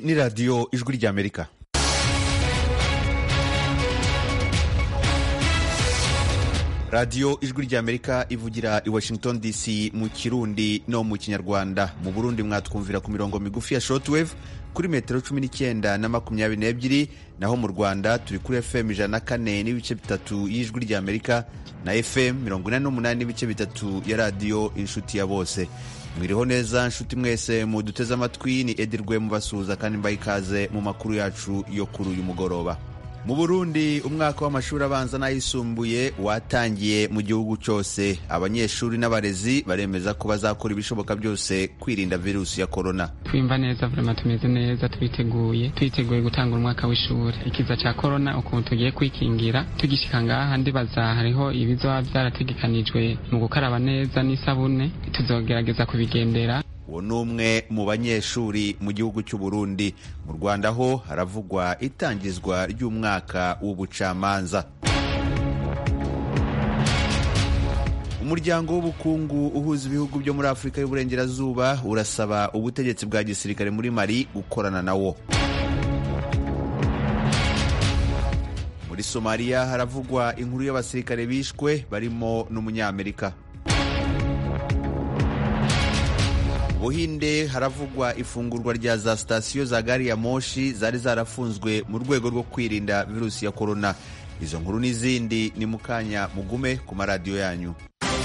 ni radiyo ijwi ry'amerika radiyo ijwi ry'amerika ivugira i washington dc mu kirundi no mu kinyarwanda mu burundi mwatwumvira ku mirongo migufi ya shortwave kuri metero cumi n'icyenda na makumyabiri n'ebyiri naho mu rwanda turi kuri fm ijana na kane n'ibice bitatu y'ijwi ry'amerika na fm mirongo inani n'umunani n'ibice bitatu ya radiyo inshuti ya bose mwiriho neza nshuti mwese muduteze amatwi ni edirwe mubasuhuza kandi mbaha ikaze mu makuru yacu yo kuri uyu mugoroba mu burundi umwaka w'amashuri abanza n'ayisumbuye watangiye mu gihugu cyose abanyeshuri n'abarezi baremeza ko bazakora ibishoboka byose kwirinda virusi ya korona twimva neza vrema tumeze neza twiteguye twiteguye gutanga umwaka w'ishuri ikiza cya korona ukuntu tugiye kwikingira tugishika ngaha ndibaza hariho ibizoba byarategekanijwe mu gukaraba neza n'isabune tuzogerageza kubigendera uwo ni umwe mu banyeshuri mu gihugu cy'u Burundi mu rwanda ho haravugwa itangizwa ry'umwaka w'ubucamanza umuryango w'ubukungu uhuza ibihugu byo muri afurika y'uburengerazuba urasaba ubutegetsi bwa gisirikare muri mali gukorana nawo muri somaliya haravugwa inkuru y'abasirikare bishwe barimo n'umunyamerika buhinde haravugwa ifungurwa rya za sitasiyo za gari ya moshi zari zarafunzwe mu rwego rwo kwirinda virusi ya korona izo nkuru n'izindi ni mu kanya mugume ku maradiyo yanyu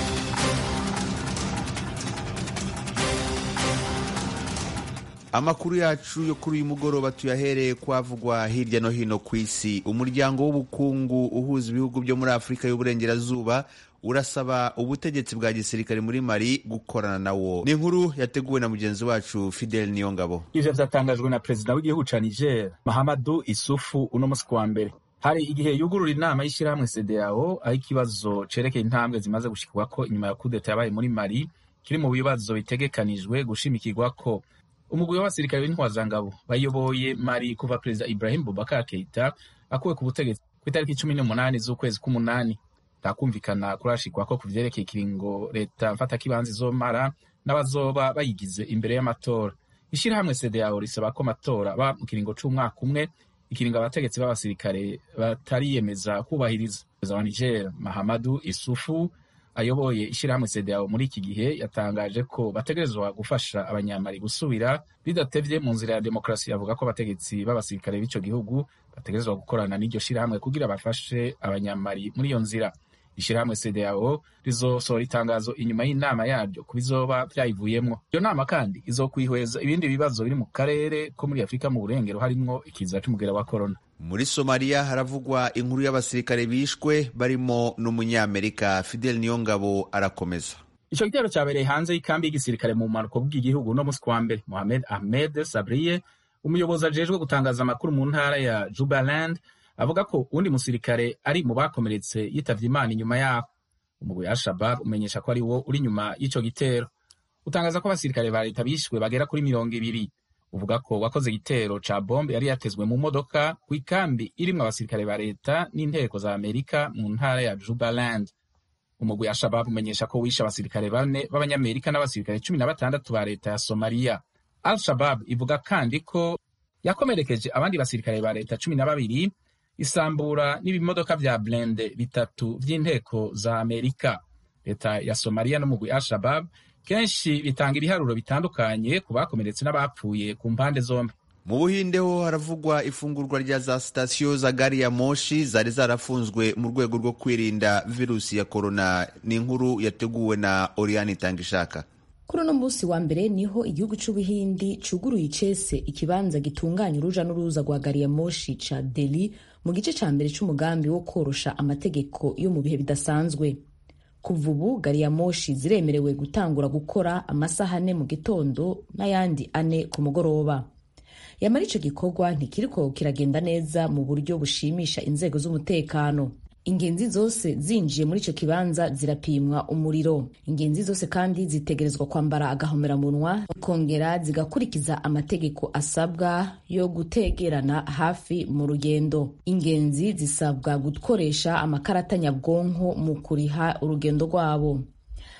amakuru yacu yo kuri uyu mugoroba tuyahereye kwavugwa hirya no hino ku isi umuryango w'ubukungu uhuza ibihugu byo muri afurika y'uburengerazuba urasaba ubutegetsi bwa gisirikare muri mali gukorana nawo ni inkuru yateguwe na mugenzi wacu fidel niyongabo ivyo vyatangajwe na perezida w'igihugu ca niger mahamadu isufu uno musi kuwa mbere hari igihe yugurura inama y'ishirahamwe cdao aho ikibazo cerekeye intambwe zimaze gushikirwako inyuma ya kudeta yabaye muri mali kiri mu bibazo bitegekanijwe gushimikirwako umugwi w'abasirikare b'intwazangabo bayoboye mali kuva perezida ibrahim bubakar keita akuwe ku butegetsi kw'itariki cumi n'umunani z'ukwezi k'umunani ntakumvikana kurashikwa ko ku vyerekeye ikiringo leta mfatakibanza izomara n'abazoba bayigize imbere y'amatora ishirahamwe cdao risaba ko amatora aba mu kiringo c'umwaka umwe ikiringo abategetsi b'abasirikare batariyemeza kubahiriza perezida wa niger mahamadu isufu ayoboye ishirahamwe cdao muri iki gihe yatangaje ko bategerezwa gufasha abanyamari gusubira bidatevye mu nzira ya demokarasi avuga ko abategetsi b'abasirikare b'ico gihugu bategerezwa gukorana n'iryo shirahamwe kugira bafashe abanyamari muri iyo nzira ishirahamwe cdao rizosohora itangazo inyuma y'inama yaryo ku bizoba vyayivuyemwo iyo nama kandi izokwihweza ibindi bibazo biri mu karere ko muri afurika mu burengero harimwo ikiza c'umugera wa korona muri somaliya haravugwa inkuru y'abasirikare bishwe barimo n'umunyamerika fidel niyongabo arakomeza ico gitero cabereye hanze y'ikambi y'igisirikare mu bumanuko bw'igihugu no musi kuwa mbere mohamed ahmed sabriye umuyobozi ajejwe gutangaza amakuru mu ntara ya jubaland avuga ko uwundi musirikare ari mu bakomeretse yitavye imana inyuma yaho umugwi wa shabab umenyesha ko ari wo uri inyuma y'ico gitero utangaza ko abasirikare ba leta bishwe bagera kuri mirongo ibiri uvuga ko wakoze igitero ca bombe yari yatezwe mu modoka ku ikambi irimwo abasirikare ba leta n'inteko za amerika mu ntara ya jubaland umugwi wa shabab umenyesha ko wishe abasirikare bane b'abanyamerika n'abasirikare cumi na batandatu ba leta ya somaliya al shabab ivuga kandi ko yakomerekeje abandi basirikare ba leta cumi na babiri isambura n'ibimodoka vya blende bitatu vy'inteko za amerika leta ya somaliya n'umugwi al shabab kenshi bitanga ibiharuro bitandukanye ku bakomeretse n'abapfuye ku mpande zombi mu buhinde ho haravugwa ifungurwa rya za sitasiyo za gari ya moshi zari zarafunzwe mu rwego rwo kwirinda virusi ya korona ni inkuru yateguwe na oriane itangishaka kuri uno munsi wa mbere niho igihugu c'ubuhindi cuguruye icese ikibanza gitunganya uruja n'uruza rwa gari ya moshi ca deli mu gice ca mbere c'umugambi wo korosha amategeko yo mu bihe bidasanzwe kuva ubu gari ya moshi ziremerewe gutangura gukora amasaha ane mu gitondo n'ayandi ane ku mugoroba yamara ico gikorwa ntikiriko kiragenda neza mu buryo bushimisha inzego z'umutekano ingenzi zose zinjiye muri ico kibanza zirapimwa umuriro ingenzi zose kandi zitegerezwa kwambara agahomeramunwa zikongera zigakurikiza amategeko asabwa yo gutegerana hafi mu rugendo ingenzi zisabwa gukoresha amakarata nyabwonko mu kuriha urugendo rwabo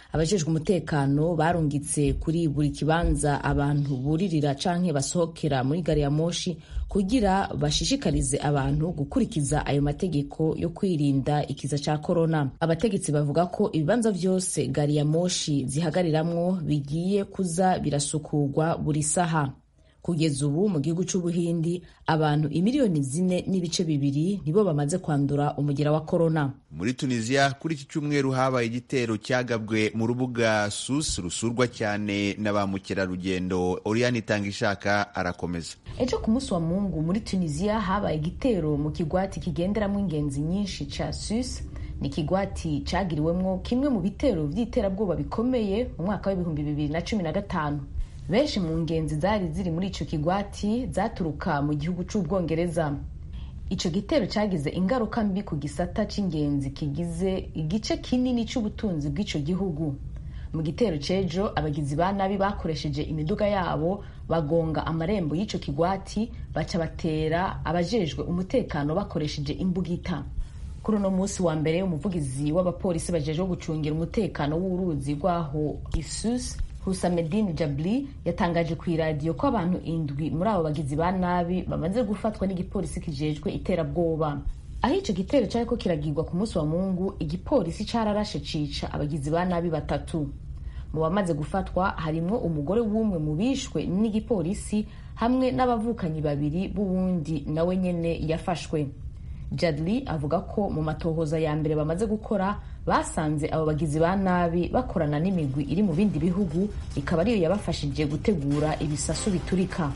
abajejwe umutekano barungitse kuri buri kibanza abantu buririra canke basohokera muri gari ya moshi kugira bashishikarize abantu gukurikiza ayo mategeko yo kwirinda ikiza ca korona abategetsi bavuga ko ibibanza vyose gari ya moshi zihagariramwo bigiye kuza birasukurwa buri saha kugeza ubu mu gihugu c'ubuhindi abantu imiliyoni zine n'ibice bibiri nibo bamaze kwandura umugera wa korona muri tunisiya kuri iki cyumweru habaye igitero cyagabwe mu rubuga sus rusurwa cyane na ba mukerarugendo oriyani itangishaka arakomeza ejo ku munsi wa mungu muri tunisiya habaye igitero mu kigwati kigenderamo ingenzi nyinshi ca sus ni ikigwati cagiriwemwo kimwe mu bitero vy'iterabwoba bikomeye mu mwaka w'ibihumbi bibiri na cumi na gatanu benshi mu ngenzi zari ziri muri ico kigwati zaturuka mu gihugu c'ubwongereza ico gitero cagize ingaruka mbi ku gisata c'ingenzi kigize igice kinini c'ubutunzi bw'ico gihugu mu gitero c'ejo abagizi ba nabi bakoresheje imiduga yabo bagonga amarembo y'ico kigwati baca batera abajejwe umutekano bakoresheje imbugita kuri uno munsi wa mbere umuvugizi w'abapolisi bajejwe gucungira umutekano w'uruzi rwaho isus Husamedin Jabli yatangaje ku iradiyo ko abantu indwi muri abo bagizi ba nabi bamaze gufatwa n'igipolisi kijejwe iterabwoba aho ico gitero cariko kiragirwa ku munsi wa mungu igipolisi cararashe cica abagizi ba nabi batatu mu bamaze gufatwa harimwo umugore w'umwe mu bishwe n'igipolisi hamwe n'abavukanyi babiri b'uwundi nawe nyene yafashwe Jadli avuga ko mu matohoza ya mbere bamaze gukora basanze abo bagizi ba nabi bakorana n'imigwi iri mu bindi bihugu ikaba ariyo yabafashije gutegura ibisasu biturika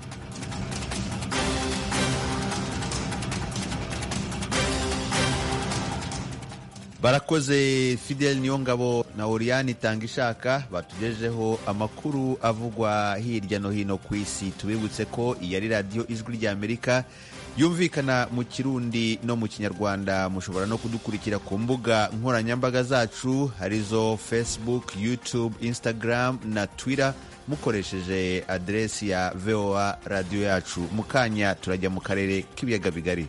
barakoze fidel niyongabo na oriyani itanga ishaka batugejeho amakuru avugwa hirya no hino ku isi tubibutse ko iyi ari radiyo ijwi ry'amerika yumvikana mu kirundi no mu kinyarwanda mushobora no kudukurikira ku mbuga nkoranyambaga zacu arizo facebook youtube instagram na twitter mukoresheje aderesi ya voa radiyo yacu mu kanya turajya mu karere k'ibiyaga bigari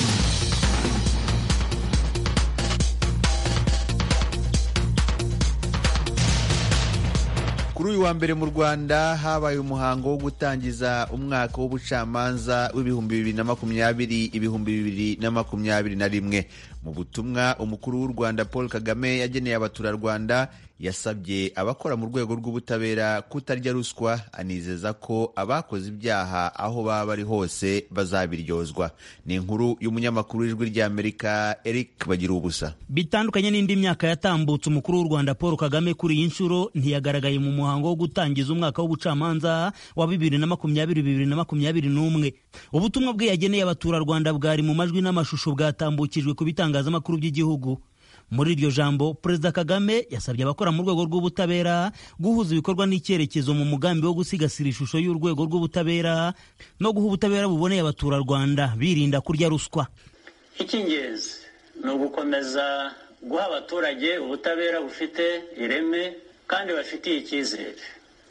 kuri uyu wa mbere mu rwanda habaye umuhango wo gutangiza umwaka w'ubucamanza w'ibihumbi bibiri na makumyabiri ibihumbi bibiri na makumyabiri na rimwe mu butumwa umukuru w'u rwanda paul kagame yageneye abaturarwanda yasabye abakora mu rwego rw'ubutabera kutarya ruswa anizeza ko abakoze ibyaha aho baba bari hose bazabiryozwa ni inkuru y'umunyamakuru w'ijwi ry'amerika eric bagira ubusa bitandukanye n'indi myaka yatambutse umukuru w'u rwanda paul kagame kuri iyi nshuro ntiyagaragaye mu muhango wo gutangiza umwaka w'ubucamanza wa bibiri na makumyabiri bibiri na makumyabiri n'umwe ubutumwa bwe yageneye abaturarwanda bwari mu majwi n'amashusho bwatambukijwe ku bitangazamakuru by'igihugu muri iryo jambo perezida kagame yasabye abakora mu rwego rw'ubutabera guhuza ibikorwa n'icyerekezo mu mugambi wo gusigasira ishusho y'urwego rw'ubutabera no guha ubutabera buboneye abaturarwanda birinda kurya ruswa icy'ingenzi ni ugukomeza guha abaturage ubutabera bufite ireme kandi bafitiye icyizere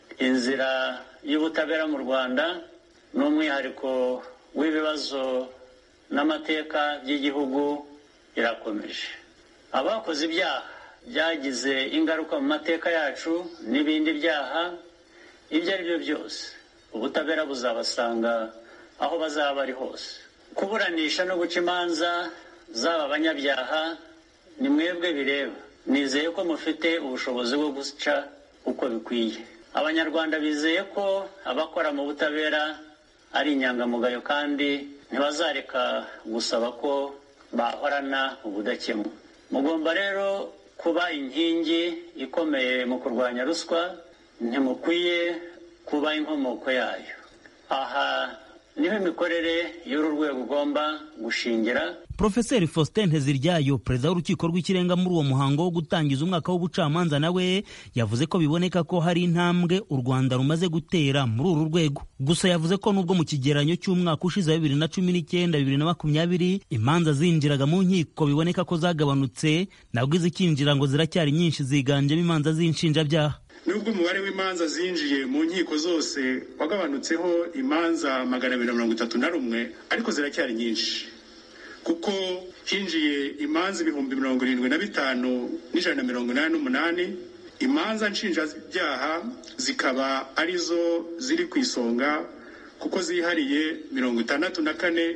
inzira y'ubutabera mu rwanda ni umwihariko w'ibibazo n'amateka by'igihugu irakomeje abakoze ibyaha byagize ingaruka mu mateka yacu n'ibindi byaha ibyo ari byo byose ubutabera buzabasanga aho bazaba bari hose kuburanisha no guca imanza zaba abanyabyaha ni mwebwe bireba nizeye ko mufite ubushobozi bwo guca uko bikwiye abanyarwanda bizeye ko abakora mu butabera ari inyangamugayo kandi ntibazareka gusaba ko bahorana ubudakemwa mugomba rero kuba inkingi ikomeye mu kurwanya ruswa ntimukwiye kuba inkomoko yayo aha niho imikorere y'uru rwego ugomba gushingira Profeseri Faustin Nteziryayo perezida w'urukiko rw'ikirenga muri uwo muhango wo gutangiza umwaka w'ubucamanza nawe yavuze ko biboneka ko hari intambwe u Rwanda rumaze gutera muri uru rwego gusa yavuze ko nubwo mu kigeranyo cy'umwaka ushize wa bibiri na cumi n'icyenda bibiri na makumyabiri imanza zinjiraga mu nkiko biboneka ko zagabanutse nabwo izikinjira ngo ziracyari nyinshi ziganjemo imanza z'inshinjabyaha nubwo umubare w'imanza zinjiye mu nkiko zose wagabanutseho imanza magana abiri na mirongo itatu na rumwe ariko ziracyari nyinshi kuko hinjiye imanza ibihumbi mirongo irindwi na bitanu n'ijana na mirongo inani n'umunani imanza nshinjabyaha zikaba arizo ziri ku isonga kuko zihariye mirongo itandatu na kane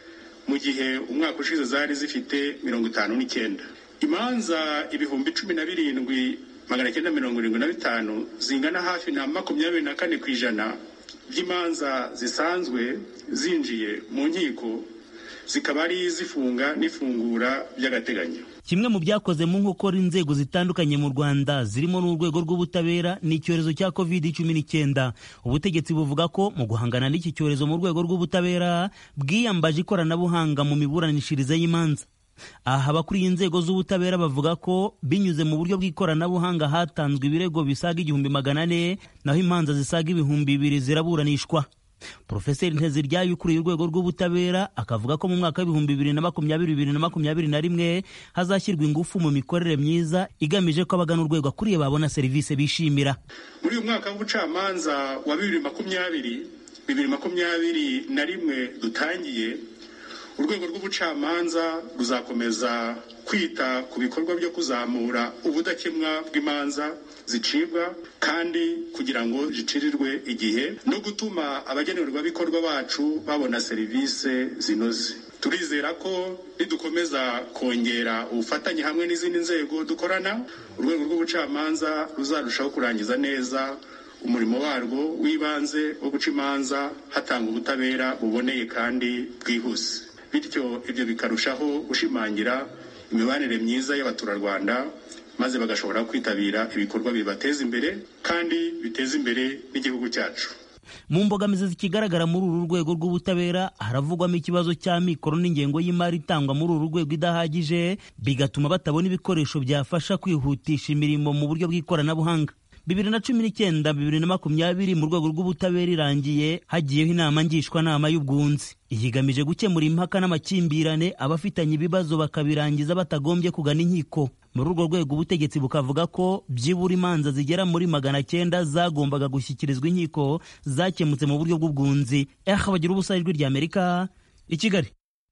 mu gihe umwaka ushize zari zifite mirongo itanu n'icyenda imanza ibihumbi cumi na birindwi magana cyenda mirongo irindwi na bitanu zingana hafi na makumyabiri na kane ku ijana by'imanza zisanzwe zinjiye mu nkiko zikaba ari izifunga n'ifungura by'agateganyo kimwe mu byakoze mu nkokora inzego zitandukanye mu rwanda zirimo n'urwego rw'ubutabera ni icyorezo cya covid cumi n'icyenda ubutegetsi buvuga ko mu guhangana n'iki cyorezo mu rwego rw'ubutabera bwiyambaje ikoranabuhanga mu miburanishirize y'imanza aha abakuriye inzego z'ubutabera bavuga ko binyuze mu buryo bw'ikoranabuhanga hatanzwe ibirego bisaga igihumbi magana ane naho imanza zisaga ibihumbi bibiri ziraburanishwa Profeseri Nteziryayo ukuriye urwego rw'ubutabera akavuga ko mu mwaka w'ibihumbi bibiri na makumyabiri bibiri na makumyabiri na rimwe hazashyirwa ingufu mu mikorere myiza igamije ko abagana urwego akuriye babona serivisi bishimira muri uyu mwaka w'ubucamanza wa bibiri makumyabiri bibiri makumyabiri na rimwe dutangiye urwego rw'ubucamanza ruzakomeza kwita ku bikorwa byo kuzamura ubudakemwa bw'imanza zicibwa kandi kugira ngo zicirirwe igihe no gutuma abagenerwabikorwa bacu babona serivisi zinoze turizera ko nidukomeza kongera ubufatanye hamwe n'izindi nzego dukorana urwego rw'ubucamanza ruzarushaho kurangiza neza umurimo warwo w'ibanze wo guca imanza hatanga ubutabera buboneye kandi bwihuse bityo ibyo bikarushaho gushimangira imibanire myiza y'abaturarwanda maze bagashobora kwitabira ibikorwa bibateza imbere kandi biteza imbere n'igihugu cyacu mu mbogamizi zikigaragara muri uru rwego rw'ubutabera haravugwamo ikibazo cya mikoro n'ingengo y'imari itangwa muri uru rwego idahagije bigatuma batabona ibikoresho byafasha kwihutisha imirimo mu buryo bw'ikoranabuhanga bibiri na cumi n'icyenda bibiri na makumyabiri mu rwego rw'ubutabera irangiye hagiyeho inama ngishwanama y'ubwunzi ihigamije gukemura impaka n'amakimbirane abafitanye ibibazo bakabirangiza batagombye kugana inkiko muri urwo rwego ubutegetsi bukavuga ko byibura imanza zigera muri magana cyenda zagombaga gushyikirizwa inkiko zakemutse mu buryo bw'ubwunzi eha bagira ubusa ijwi ry'amerika i kigali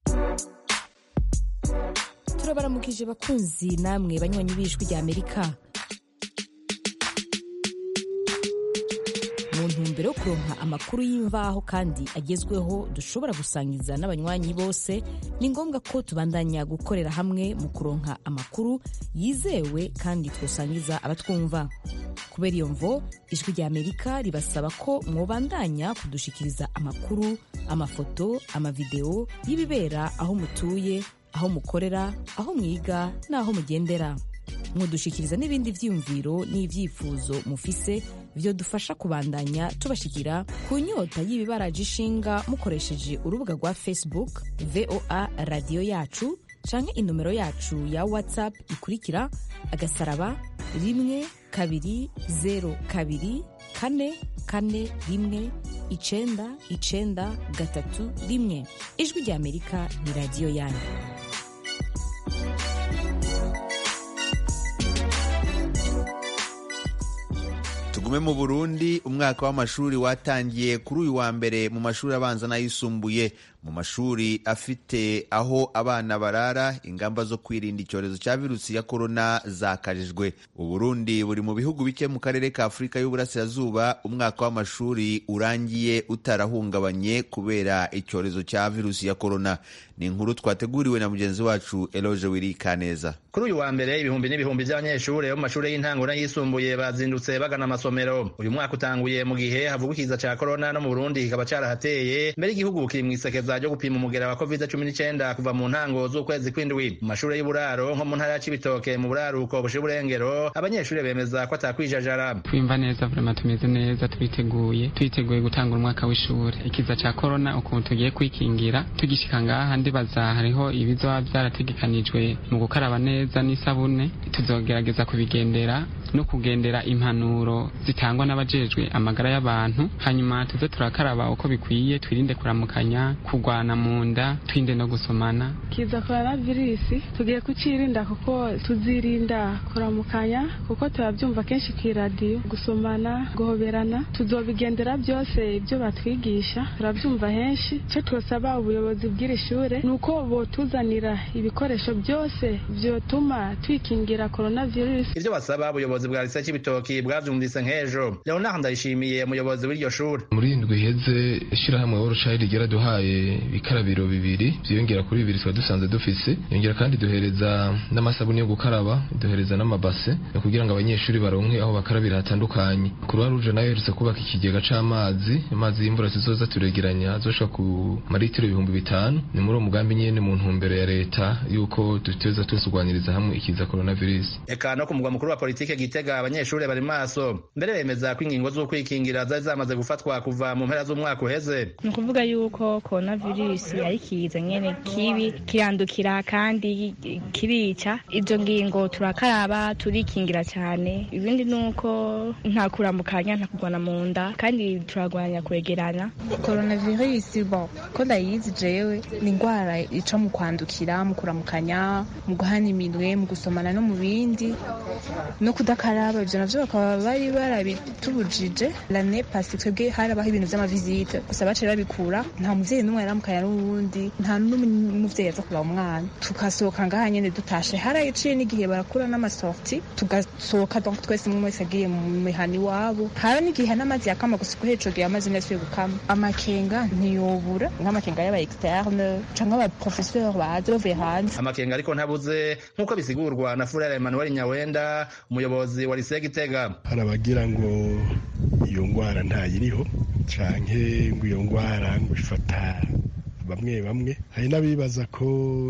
turabaramukije bakunzi namwe banywanyi b'ijwi ry'amerika mu ntumbero yo kuronka amakuru y'imvaho kandi agezweho dushobora gusangiza n'abanywanyi bose ni ngombwa ko tubandanya gukorera hamwe mu kuronka amakuru yizewe kandi twosangiza abatwumva kubera iyo mvo ijwi rya amerika ribasaba ko mwobandanya kudushikiriza amakuru amafoto amavideo y'ibibera aho mutuye aho mukorera aho mwiga n'aho mugendera mudushikiriza n'ibindi byiyumviro n'ibyifuzo mufise byo dufasha kubandanya tubashikira ku nyota y'ibibaraje ishinga mukoresheje urubuga rwa facebook voa radiyo yacu canke inomero yacu ya whatsapp ikurikira agasaraba rimwe kabiri zero kabiri kane kane rimwe icenda icenda gatatu rimwe ijwi rya amerika ni radiyo yanyu tugume mu burundi umwaka w'amashuri watangiye kuri uyu wa mbere mu mashuri abanza n'ayisumbuye mu mashuri afite aho abana barara ingamba zo kwirinda icyorezo cya virusi ya korona zakajijwe uburundi buri mu bihugu bike mu karere ka afurika y'uburasirazuba umwaka w'amashuri urangiye utarahungabanye kubera icyorezo cya virusi ya korona ni inkuru twateguriwe na mugenzi wacu eloge wirikaneza kuri uyu wa mbere ibihumbi n'ibihumbi by'abanyeshuri bo mu mashuri y'intango n'ayisumbuye bazindutse bagana amasomero uyu mwaka utanguye mu gihe havugwa ikiza cya korona no mu burundi kikaba cyarahateye mbere igihugu kiri mu isekeza ryo gupima umugera wa covid cumi n'icyenda kuva mu ntango z'ukwezi kw'indwi mu mashuri y'uburaro nko mu ntara ya cibitoke mu buraruko bushe burengero abanyeshuri bemeza ko atakwijajara twimva neza vrema tumeze neza twiteguye twiteguye gutanga umwaka w'ishuri ikiza cya korona ukuntu tugiye kwikingira tugishika ngaha ndibaza hariho ibizoba byarategekanijwe mu gukaraba neza n'isabune tuzogerageza kubigendera no kugendera impanuro zitangwa n'abajejwe amagara y'abantu hanyuma tuze turakaraba uko bikwiye twirinde kuramukanya kurwana mu nda twirinde no gusomana kiza korona virusi tugiye kucirinda kuko tuzirinda kuramukanya kuko turabyumva kenshi ku iradiyo gusomana guhoberana tuzobigendera byose ibyo batwigisha turabyumva henshi icyo twasaba ubuyobozi bw'iri shure ni uko botuzanira ibikoresho byose byotuma twikingira korona virusi ivyo basaba ubuyobozi ubuyobozi bwa lise c'ibitoki bwavyumvise nk'ejo leonard ndayishimiye umuyobozi w'iryo shuri muri indwi iheze ishirahamwe worldchild ryaraduhaye ibikarabiro bibiri vyiyongera kuri bibiri twari dusanzwe dufise yongera kandi duhereza n'amasabuni yo gukaraba duhereza n'amabase kugira ngo abanyeshuri baronke aho bakarabira hatandukanye kuruwa ruje nayo herutse kubaka ikigega c'amazi amazi y'imvura tuzoza turegeranya azoshika ku maritiro ibihumbi bitanu ni muri uwo mugambi nyene mu ntumbero ya leta yuko duteza tusurwaniriza hamwe ikiza coronavirus eka no ku mugwa mukuru wa politike gitega abanyeshuri bari maso mbere bemeza ko ingingo z'ukwikingira zari zamaze gufatwa kuva mu mpera z'umwaka uheze ni ukuvuga yuko coronavirus ari ikiza nyene kibi kirandukira kandi kirica izo ngingo turakaraba turikingira cyane ibindi ni uko nta kuramukanya nta kurwana mu nda kandi turagwanya kwegerana coronavirus bo ko ndayizi jewe ni indwara ica mu kwandukira mu kuramukanya mu guhana iminwe mu gusomana no mu bindi no kudakaraba ivyo navyo bakaba bari barabitubujije lane pasi twebwe harabaho ibintu vy'amavizite gusa baciye babikura nta muvyeyi n'umwe yaramukanya n'uwundi nta n'umuvyeyi aza kuraba umwana tugasohoka ngaha nyene dutashe haraciye n'igihe barakura n'amasorti tugasohoka donc twese umwe wese agiye mu mihana iwabo hara n'igihe n'amazi yakama gusa uko hejuru gihe amazi ntiyasubiye gukama amakenga ntiyobura nk'amakenga y'aba externe canke aba professeur baza bavuye hanze amakenga ariko ntabuze nk'uko bisigurwa na furere emmanuel nyawenda umuyobozi wa lise gitega hari abagira ngo iyo ngwara ntayiriho canke ngo iyo ngwara ngo ifata bamwe bamwe hari n'abibaza ko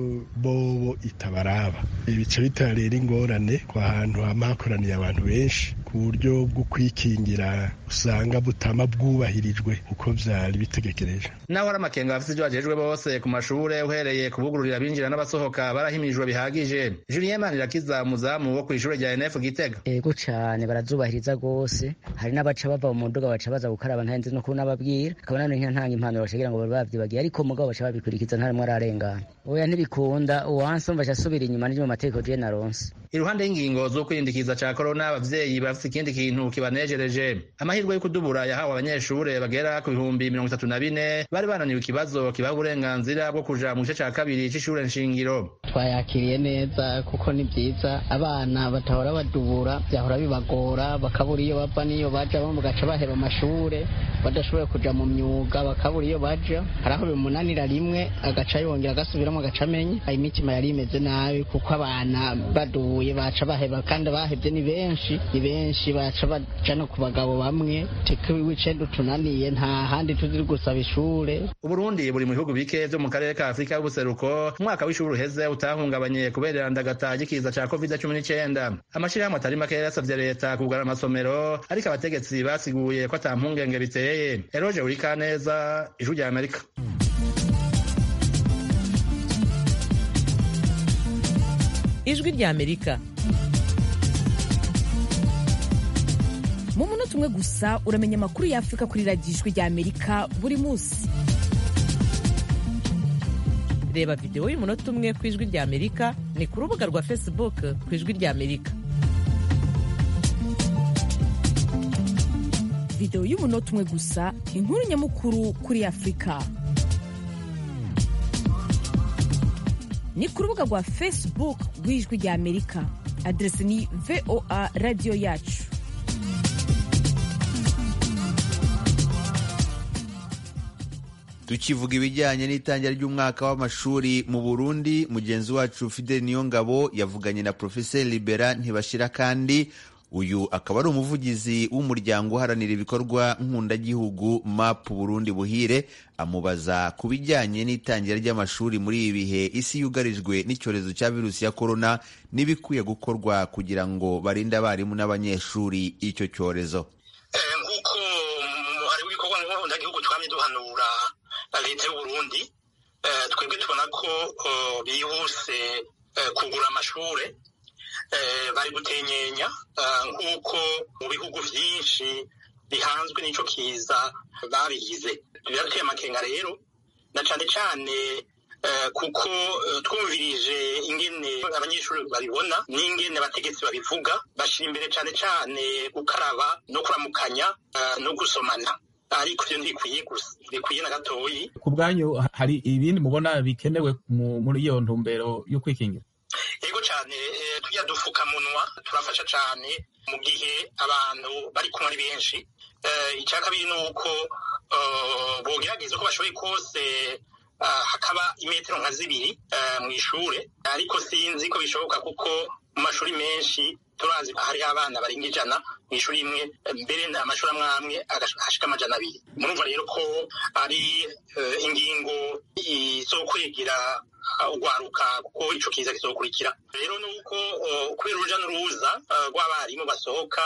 bobo itabaraba ibice bitera rero ingorane ku hantu hama hakoraniye abantu benshi ku buryo bwo kwikingira usanga butama bwubahirijwe uko vyari bitegekereje naho hari amakenga bafise ivyo bajejwe bose ku mashure uhereye kubugururira abinjira n'abasohoka barahimirijwe bihagije julien manirakiza umuzamu wo kw'ishure rya nf gitega ego cane barazubahiriza rwose hari n'abaca bava mu muduga baca baza gukaraba ntahenze no kunababwira akaba nano ntanga impanuro bacagira ngo bari bavyibagiye ariko mugabo baca babikurikiza ntarimwe ararengana oya ntibikunda uwanse umva asubira inyuma n'iryo mu mategeko je naronse iruhande y'ingingo zo kwirindikiza ca korona abavyeyi bafise ikindi kintu kibanejereje amahirwe yo kudubura yahawe abanyeshure bagera ku bihumbi mirongo itatu na bine bari bananiwe ikibazo kibaha uburenganzira bwo kuja mu gice ca kabiri c'ishure nshingiro twayakiriye neza kuko ni vyiza abana batahora badubura vyahora bibagora bakabura iyo bava n'iyo baja bamwe bagaca baheba amashure badashoboye kuja mu myuga bakabura iyo baja hari aho bimunanira rimwe agaca yongera agasubiramo agaca amenya imitima yari imeze nabi kuko abana badubuye baca baheba kandi abahevye ni benshi ni benshi baca baja no ku bagabo bamwe teka wicenda utunaniye nta handi tuziri gusaba ishure uburundi buri mu bihugu bike vyo mu karere ka afurika y'ubuseruko umwaka w'ishuri uheze utahungabanye kubera irandagata ry'ikiza ca covid cumi n'icenda amashirahamwe atari make yarasavye leta kugara amasomero ariko abategetsi basiguye ko ata mpungenge biteye eroje urikaneza ijwi rya amerika ijwi rya amerika mu munota umwe gusa uramenya amakuru y'afurika kuri radiyo ijwi rya amerika buri munsi reba videwo y'umunota umwe ku ijwi rya amerika ni ku rubuga rwa facebook ku ijwi rya amerika videwo y'umunota umwe gusa inkuru nyamukuru kuri afurika ni ku rubuga rwa facebook rw'ijwi rya amerika aderesi ni voa radiyo yacu tukivuga ibijyanye n'itangira ry'umwaka w'amashuri mu burundi mugenzi wacu fidel niyongabo yavuganye na profeseri libera ntibashira kandi uyu akaba ari umuvugizi w'umuryango uharanira ibikorwa nkundagihugu map burundi buhire amubaza ku bijyanye n'itangira ry'amashuri muri ibi bihe isi yugarijwe n'icyorezo cya virusi ya korona n'ibikwiye gukorwa kugira ngo barinde abarimu n'abanyeshuri icyo cyorezo nk'uko hari ibikorwa nkundagihugu twamye duhanura leta y'uburundi twebwe tubona ko bihuse kugura amashure bari gutenyenya nk'uko mu bihugu byinshi bihanzwe n'icyo kiza babigize birateye amakenga rero na cyane cyane kuko twumvirije ingene abanyeshuri babibona n'ingene abategetsi babivuga bashyira imbere cyane cyane gukaraba no kuramukanya no gusomana ariko ibyo ntibikwiye gusa bikwiye na gatoyi ku bwanyu hari ibindi mubona bikenewe muri iyo ntumbero yo kwikingira yego cyane tujya dupfukamunwa turafasha cyane mu gihe abantu bari kumwe ari benshi icya kabiri ni uko bogerageza uko bashoboye kose hakaba imetero nka zibiri mu ishuri ariko sinzi ko bishoboka kuko mu mashuri menshi turazi hariho abana barenga ijana mu ishuri imwe mbere amashuri amwe amwe hashika amajana abiri murumva rero ko ari ingingo izokwegera ugwaruka kuko ico kiza kizokurikira rero ni uko kubera uruja n'uruza rw'abarimu basohoka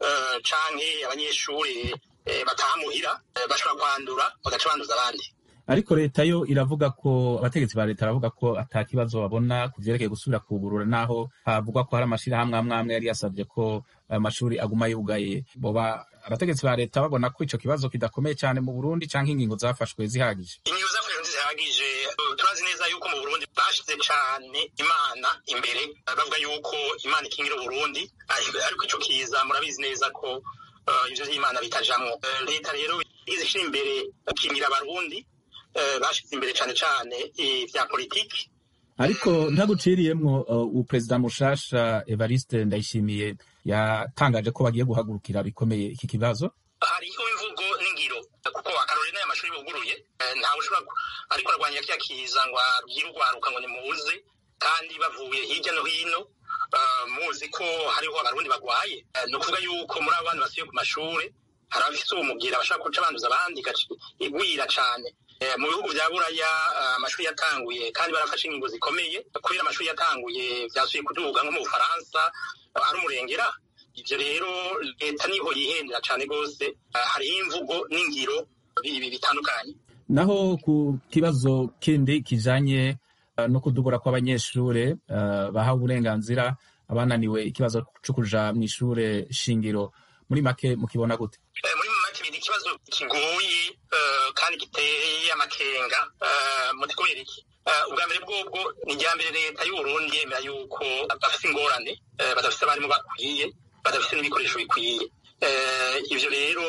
canke abanyeshuri bataha muhira bashobora kwandura bagaca banduza abandi ariko leta yo iravuga ko abategetsi ba leta baravuga ko ata kibazo babona ku vyerekeye gusubira kugurura naho havugwa ko hari amashirahamwe amwe amwe yari yasavye ko ayo mashuri aguma yugaye boba abategetsi ba leta babona ko ico kibazo kidakomeye cyane mu burundi canke ingingo zafashwe zihagije ingingo zafashwe zihagije turazi neza yuko mu burundi bashize cane imana imbere bavuga yuko imana ikingira uburundi ariko ico kiza murabizi neza ko ivyo vy'imana bitajamwo leta rero igize ishira imbere gukingira abarundi bashize imbere cyane cyane ibya politiki ariko ntaguciriyemwo uperezida mushasha evariste ndayishimiye yatangaje ko bagiye guhagurukira bikomeye iki kibazo hariho imvugo n'ingiro kuko akarori n'aya mashuri buguruye ntawe ushobora ariko arwanya kiriya kiza ngo abwire urwaruka ngo nimuze kandi bavuye hirya no hino muzi ko hariho abarundi bagwaye ni ukuvuga yuko muri abo bana basubiye ku mashuri hari abafite ubumubwira bashobora guca banduza abandi igwira cyane mu bihugu bya buraya amashuri yatanguye kandi barafashe ingingo zikomeye kubera amashuri yatanguye byasubiye kuduga nko mu bufaransa ari umurengera ibyo rero leta niho yihendera cyane rwose hariho imvugo n'ingiro bitandukanye naho ku kibazo kindi kijanye no kudubura kw'abanyeshure bahawe uburenganzira abananiwe ikibazo cyo kuja mu ishure shingiro muri make mukibona gute muri make biri ikibazo kigoye kandi giteye amakenga muti kubera iki ubwa mbere bwobwo ni irya mbere leta y'uburundi yemera yuko bafite ingorane badafite abarimu bakwiye badafite n'ibikoresho bikwiye ivyo rero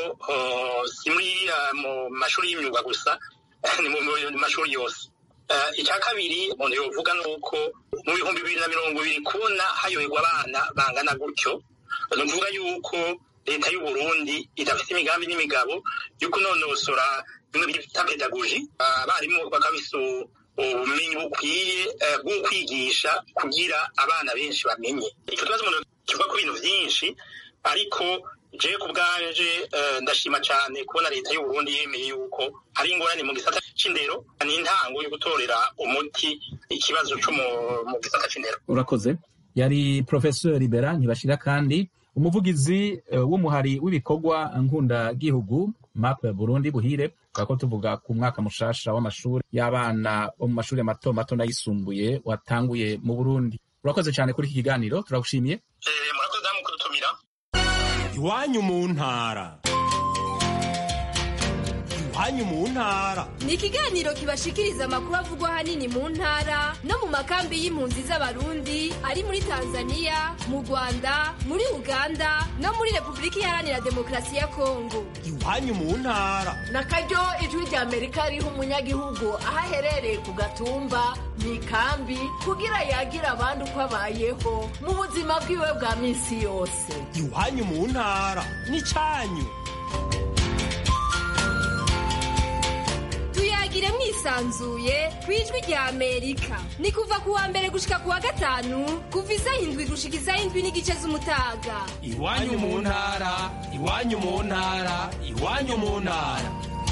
si muri mu mashuri y'imyuga gusa ni mu mashuri yose icya kabiri umuntu yovuga ni uko mu bihumbi bibiri na mirongo ibiri kubona hayoberwa abana bangana gutyo ni ukuvuga yuko leta y'uburundi idafite imigambi n'imigabo yo kunonosora bimwe bita pedagogi abarimu bakabisa ubumenyi bukwiye bwo kwigisha kugira abana benshi bamenye icyo kibazo umuntu kivuga ku bintu byinshi ariko je ku bwanje ndashima cyane kubona leta y'uburundi yemeye yuko hari ingorane mu gisata c'indero ni intango yo gutorera umuti ikibazo co mu gisata c'indero urakoze yari professeur libera ntibashira kandi umuvugizi w'umuhari w'ibikorwa nkunda-gihugu map burundi buhire ko tuvuga ku mwaka mushasha w'amashuri y'abana bo mu mashuri mato mato n'ayisumbuye watanguye mu burundi urakoze cyane kuri iki kiganiro turagushimiye murakoze namwe kudutumira iwanyu mu ntara iwanyu mu ntara ni ikiganiro kibashikiriza amakuru avugwa ahanini mu ntara no mu makambi y'impunzi z'abarundi ari muri tanzania mu rwanda muri uganda no muri repubulika iharanira demokarasi ya kongo iwanyu mu ntara na karyo ijwi rya amerika riha umunyagihugu aho aherereye ku gatumba mu ikambi kugira yagira abandi uko abayeho mu buzima bwiwe bwa minsi yose iwanyu mu ntara ni cyanyu tuyagire mwisanzuye ku ijwi rya amerika ni kuva ku wa mbere gushika ku wa gatanu kuva isaha indwi gushika isaha indwi n'igice z'umutaga iwanyu mu ntara iwanyu mu ntara iwanyu mu ntara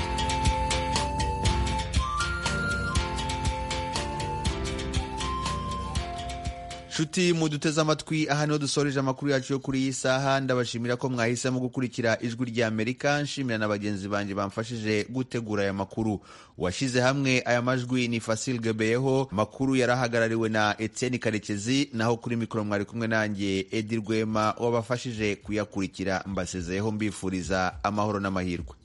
nshuti muduteze amatwi aha niho dusoreje amakuru yacu yo kuri iyi saha ndabashimira ko mwahisemo gukurikira ijwi rya amerika nshimira na bagenzi banjye bamfashije gutegura aya makuru washyize hamwe aya majwi ni fasil gebeyeho makuru yarahagarariwe na etienne karekezi naho kuri mikoro mwari kumwe nanjye edi rwema wabafashije kuyakurikira mbasezeyeho mbifuriza amahoro n'amahirwe